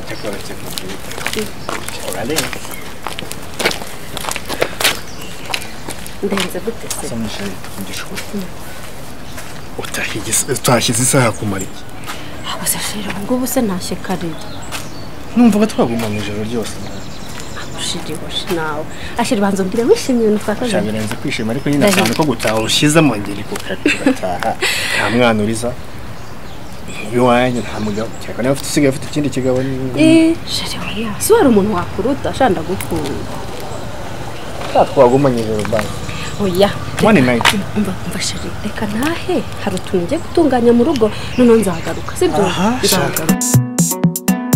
declarative already. ndahindagute se Someone should igishura. Utashyize isaha ku mariye. gusa shira ubu ngubu se ntashye karira Numva ko twaguma mu ijoro ryose. ushiriboshi nawe ashira banza umbwire wishimye ibintu twakoze Shabirenze kwishima ariko nyine nasanze ko gutaha ushize amangeri ku gataha. Nta mwana uriza. Iwanyu nta mugabo. Cyakora niba ufite usigaye ufite ikindi kigabo ni eee shira oya si wari umuntu wakuruta shanda gukunda twaguma mu ijoro bari. oya One night. umva umva shira reka ntahe hari utuntu ngiye gutunganya mu rugo noneho nzagaruka sibyo Aha, shaka. nzagaruka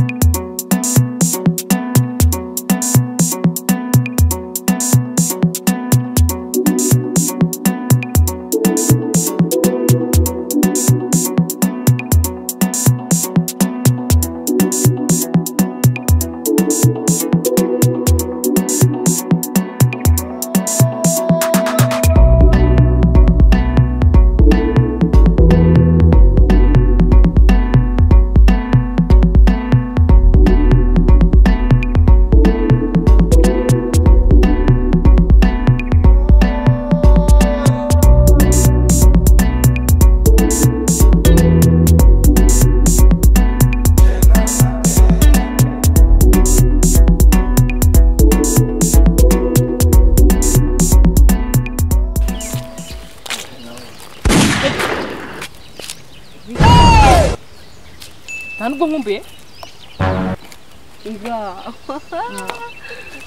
nta nubwo nkumbuye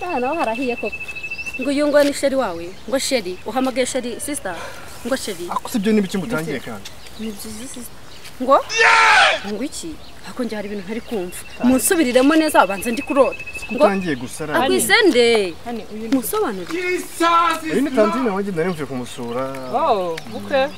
aha naho harahiye koko ngo uyu ngo ni sheri wawe ngo sheri uhamagaye sheri sisita ngo sheri Ako sibyo ni biki mutangiye kandi. ni byiza sisita ngo ngo iki hakongera hari ibintu ntari kumva munsubiriremo neza wabanza ndi kurota ngo Utangiye gusara. akwisende hano uyu ni munsobanurire Uyu ni Tantine wanjye nari mvuye kumusura. oh bukwe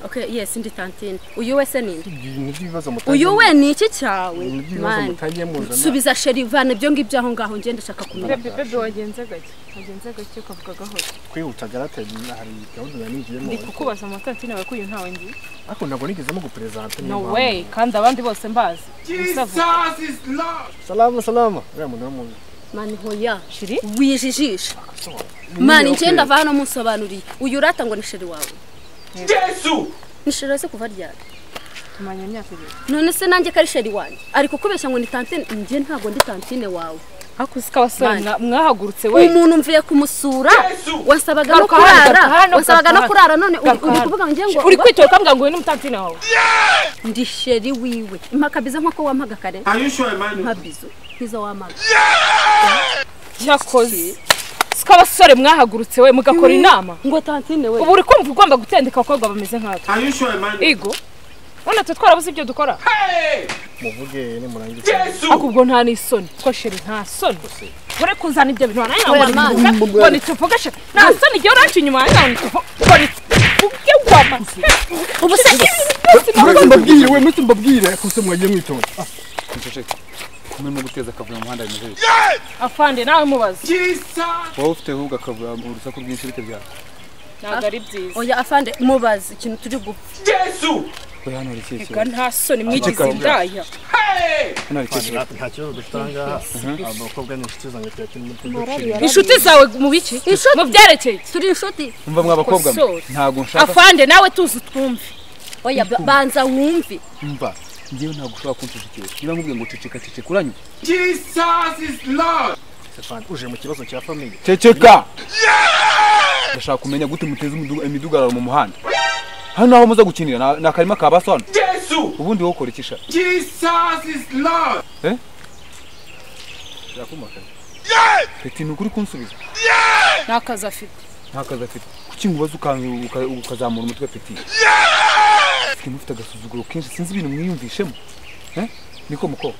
okay yes ndi tantine uyu we se ninde Ibintu by'ibibazo mutangiye. uyu we ni iki cyawe Ibintu by'ibibazo mani mutangiye muzana. subiza sheri vana ibyo ngibyo aho ngaho ngenda ndashaka kumenya bebe bebe wagenze gake wagenze gake ukavuga gahoro kwihuta garatari hari gahunda nari ngiyemo ndi kukubaza amatantine yawe ko uyu ntawe nzi ariko ntabwo nigezemo guperezante no way kandi abandi bose mbazi Gusa salama salama uriya muntu wo mu mani hoya Sheri? wijijisha mani ngenda vana munsobanuriye uyu urata ngo ni sheri wawe ni sheri wese kuva ryari tumanya imyaka ibiri none se nanjye ko ari sheri wanjye ari kukubeshya ngo ni tantine njye ntabwo ndi tantine wawe ariko uzi ko abasore Mani. mwa- mwahagurutse we umuntu mvuye kumusura wasabaga no Garuka hano, kurara garuka hano, wasabaga no garuka kurara none uri garuka uri hano. kuvuga ngo njye ngo uri kwitora ukambwira ngo uyu ni umutantine wawe ndi sheri wiwe impaka biza nk'uko wampaga kare Are you sure, man? nka bizo nk'izo wampaga cyakoze si ko abasore mwahagurutse we mugakora inama ngo tantine we ubu uri kumva ugomba gutendeka abakobwa bameze nkatwe Are you sure, man? igo none twe twarabuze ibyo dukora muvuge nimurangiza ariko ubwo nta n'isoni ko sheri nta soni ure kuzana ibyo bintu wananiye Oya, ngo mani. nituvuge ngo nituvuge sheri nta soni igihe uranca inyuma wananiye ngo nituvuge ngo nituvuge wamaze ubu se mureke mbabwire we mureke mbabwire kuko mwagiye mwitonda Nceceke. Kumenya guteza akavuyo mu muhanda bimeze bite? afande nawe mubaze Wowe ufite ahubwo akavuyo mu rusaku rwinshi bite byaba? ntabwo ari byiza oya afande mubaze ikintu turi gupfa Oya hano hari ikihe Erega kibazo? nta soni mwigize indaya Hano hari ikihe kibazo? nta kibazo dufite aha ngaha abakobwa ni inshuti zanjye tuyakina inshuti zawe mu biki Inshuti? mu byerekeye turi inshuti Mva mwa bakobwa mwe. Kosora. Ntago nshaka afande nawe tuzi twumve oya ba- banza wumve mva. Njyewe ntago ushobora kunshishikira. Niba nkubwiye ngo ceceka ceceka uranyumva? uje mu kibazo cya famiye Ceceka! Ndashaka kumenya gute muteza imiduga- imidugararo mu muhanda. Hano aho muza gukinira na- ni akarima ka basona. Ubundi wowe ukora iki sha? Eh? Birakumakaza. Peti ni ukuri kunsubiza? nta kazi afite nta kazi afite kuki ngubaza ukanzu- uka- ukazamura umutwe peti mfite mufite agasuzuguro kenshi sinzi ibintu mwiyumvishemo Eh? niko muko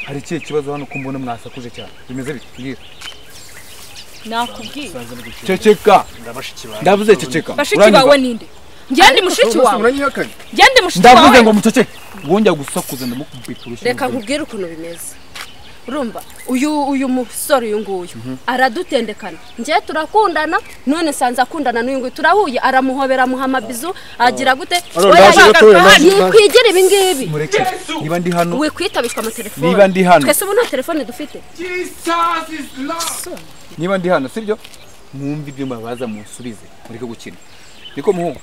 hari ikihe kibazo hano ko mbona mwasakuje cyane bimeze bite mbwira nakubwiye ceceka ndabashiki bawe ndavuze ceceka bashiki uranyumva? bawe ninde ngende mushiki bose wawe muranyihakanye ngende mushiki ndavuze wawe ngo muceceke wongera gusakuza ndamukubita urushyi reka nkubwire ukuntu bimeze urumva uyu uyu musore uyu nguyu aradutendekana njye turakundana none nsanze akundana n'uyu nguyu turahuye aramuhobera amuha amabizu agira gute Arora, ndaje Oya, gatoya, ndaje, ndaje. yikwigira ibi ngibi mureke niba ndi hano we kwitabishwa amatelefone Niba ndi hano. twese ubu nta telefone dufite niba ndi hano sibyo mwumve ibyo mbabaza munsubize mureke gukina niko muhungu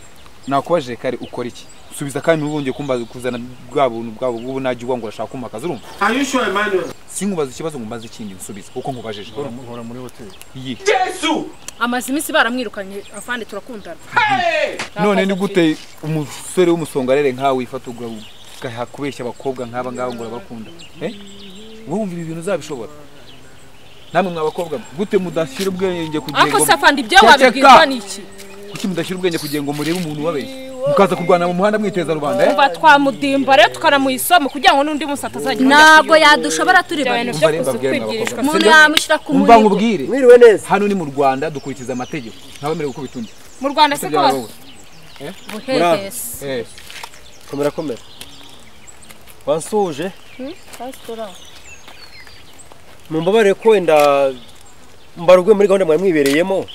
nakubaje kare ukora iki subiza kandi ntubongeye kumbaza kuzana bwa buntu bwabo bw'ubu najya uba ngo urashaka kumakaza urumva Are you sure, Emmanuel? sinkubaza ikibazo ngo mbaze ikindi nsubize kuko nkubajije nkora muri hoteli iyi Yesu! amaze iminsi baramwirukanye afande turakundana Hey! none ni gute umusore w'umusongarere nkawe wifata uga- ugaha kubeshya abakobwa nk'aba ngaba ngo urabakunda Eh? wowe wumva ibi bintu uzabishobora namwe mwabakobwa gute mudashyira ubwenge kugira ariko ngo- se afande ibyo Ceceka! wabibwirwa n'iki kuki mudashyira ubwenge kugira ngo murebe umuntu ubabeshya mukaza kurwana mu muhanda mwiteza rubanda eh? kuva twamudimba rero tukanamuha isomo kugira ngo n'undi munsi atazajya ntabwo yadushobora turi ibyo bintu babiri byo Mumva rero mbabwire kwigirishwa mwabakobwa. umuntu yamushyira ku umva murigo nkubwire mwiriwe neza hano ni mu rwanda dukurikiza amategeko ntawemerewe gukubita undi mu rwanda se Ibyo byaba kose wowe. buhehesi Eh, komera komera wansuhuje mumbabarire ko wenda mbarwe muri gahunda mwari mwibereyemo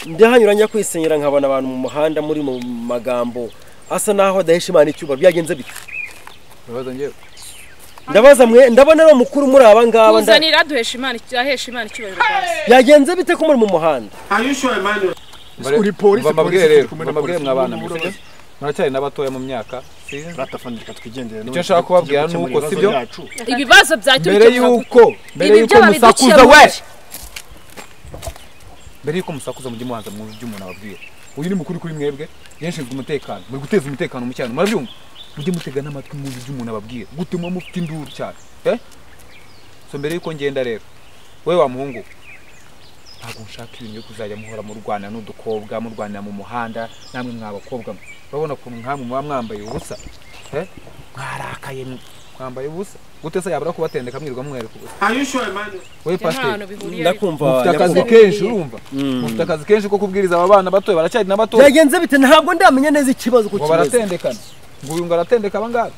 ndahanyura njya kwisenyera nkabona abantu mu muhanda muri mu magambo asa naho adahisha imana icyuba byagenze bite urabaza njyewe ndabaza mwe ndabona ari umukuru muri aba ngaba nda- kuzanira duhesha imana ahesha imana icyubahiro rwose byagenze bite ko muri mu muhanda Are you sure, Emmanuel? Mbare- Uri polisi, mva mbabwire polisi, rero turi kumwe na mbabwire polisi, mwabana turi mbese kumwe na muracyari n'abatoya mu myaka si- ratafani reka twigendere Icyo nshaka kubabwira ni uko, sibyo? ibibazo mbere byaturutse yuko mbere Ibi yuko byo musakuza babiducira we buji. mbere yuko musakuza mujye mubanza mu byo umuntu ababwira uyu ni mukuru kuri mwebwe yashinzwe umutekano muri guteza umutekano mu cyaro murabyumva mujye mutega n'amatwi mu byo umuntu ababwira gutuma mufite induru cyane eh so mbere yuko ngenda rero we wa muhungu ntabwo nshaka ibintu byo kuzajya muhora murwanira n'udukobwa murwanira mu muhanda namwe mwabakobwa mwe urabona ukuntu nkamwe muba mwambaye ubusa eh mwarakaye mwe mwambaye ubusa gute se yabura kubatendeka mwirwa mwereka ubusa Are you sure, Emmanuel? we nta pasiteri hantu bihuriye ndakumva mufite akazi nyakubahwa. kenshi urumva mufite akazi kenshi ko kubwiriza aba bana batoya baracyari n'abato byagenze bite ntabwo ndamenya neza ikibazo uko ngo kimeze baratendekana ngo uyu ngo aratendeka abangaba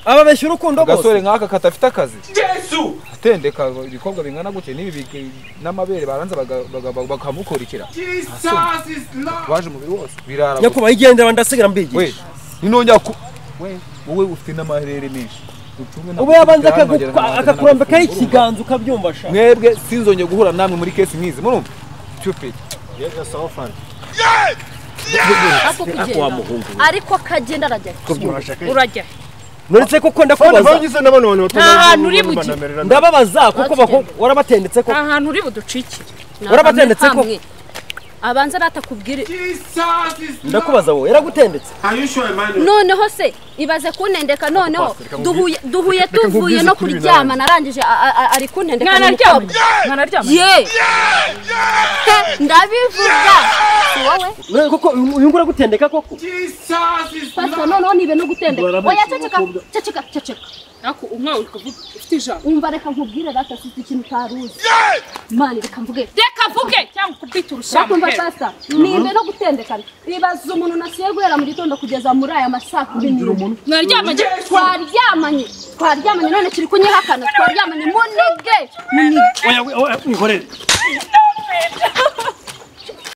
ababeshya urukundo agasore bose nk'aka kadafite akazi Yesu! atendeka ibikobwa bingana gutya n'ibi bigi- n'amabere baranza baga- baga- baga- bakamukurikira Jesus is love! baje umubiri wose birara gusa. nyakubahwa igendera ndasigara we mbigisha ninongera ku we wowe ufite n'amaherere menshi Ucunge ntabwo ubu yabanza ufite hano wagira ngo akakurambikaho ntabwo ufite urumva. ikiganza ukabyumva sha mwebwe sinzongeye guhura namwe muri kesi nk'izi murumva stupid ako kugenda ariko kagenda arajya urajya nuretse kuko ndakubaza ndababaza kuko bako- warabatendetse ko nta hantu uri buducikire Warabatendetse ko? abanza natakubwire Jesus is love! ndakubaza wowe yaragutendetse Are you sure, Emmanuel? noneho se ibaze kuntendeka noneho Pastor, reka duhuye duhuye reka tuvuye nkubwize no kuri kuryama binani. narangije a- a- a- ari kuntendeka ni mwanaryama umukobwa. mwanaryama ye He, ndabivuga Si wowe None kuko uyu uyu ngura gutendeka koko Jesus is pastor love! noneho nibe no gutendeka Barabeshya oya ceceka abakobwa. ceceka ceceka ariko umwe uri kuvuga ufite ijambo umva reka nkubwire rata si ikintu utaruzi mani reka mvuge reka vuge cyangwa ukubita urushamba Bakumva sasa nimbe no gutendekana ibaza umuntu nasiye guhera mu gitondo kugeza muri aya masaa kumi n'imwe mwaryama twaryamanye twaryamanye none kiri kunyihakana twaryamanye munige munige nkorere